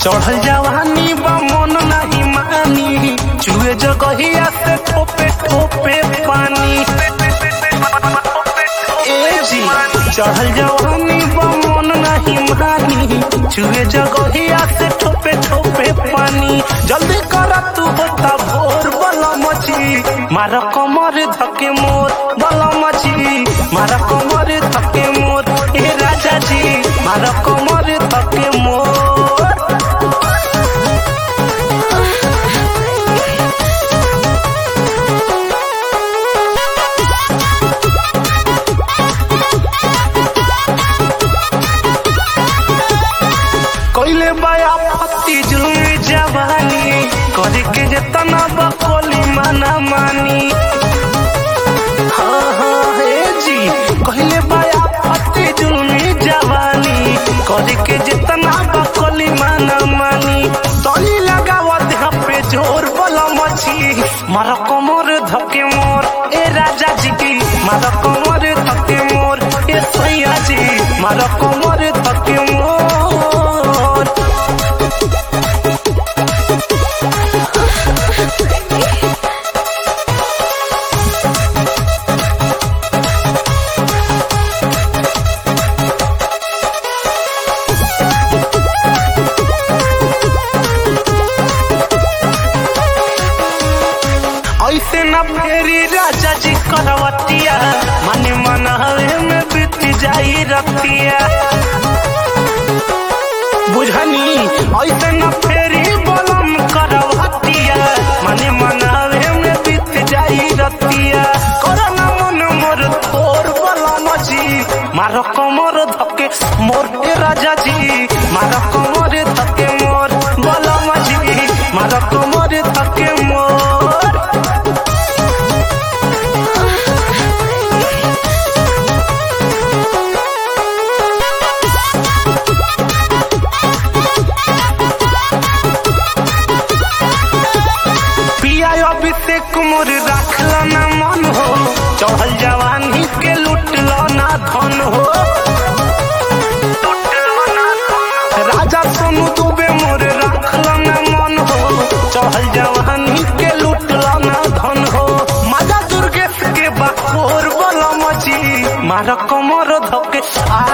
चढ़ल जवानी बा मन नाही मानी चुए जगहिया से ठोपे ठोपे पानी ए जी चढ़ल जवानी बा मन नाही मानी चुए जगहिया से ठोपे ठोपे पानी जल्दी कर तू होता भोर बला मची मार कमर धके मोर बला मची मार कमर धके मोर ए राजा जी मार कमर धके मोर कोइले बाया पत्ती जुलमी जवानी करे के जतना बकोली माना मानी हाँ हाँ हे जी कोइले बाया पत्ती जुलमी जवानी करे के जतना बकोली माना मानी तोली लगावा देह पे जोर बोला मची मारा कमर धके मोर ए राजा जी की मारा कमर धके मोर ए सैया जी मारा कमर धके मोर ऐसे न फेरी राजा जी करवतिया मन मन हवे में बीत जाई रतिया बुझनी ऐसे न फेरी बलम करवतिया मन मन हवे में बीत जाई रतिया करना मन मोर तोर बलम जी मार कमर धके मोर ए राजा जी मार कमर धके मोर बलम जी मार कमर धके मोर पिया अभिषेक मोर रखला ना मन हो चढ़ल जवानी के लुटला ना धन हो राजा सोनू दुबे मोर रखला ना मन हो चढ़ल जवानी के लुटला ना धन हो माजा दुर्गेश के बाकोर बला मची मार कमर धके आ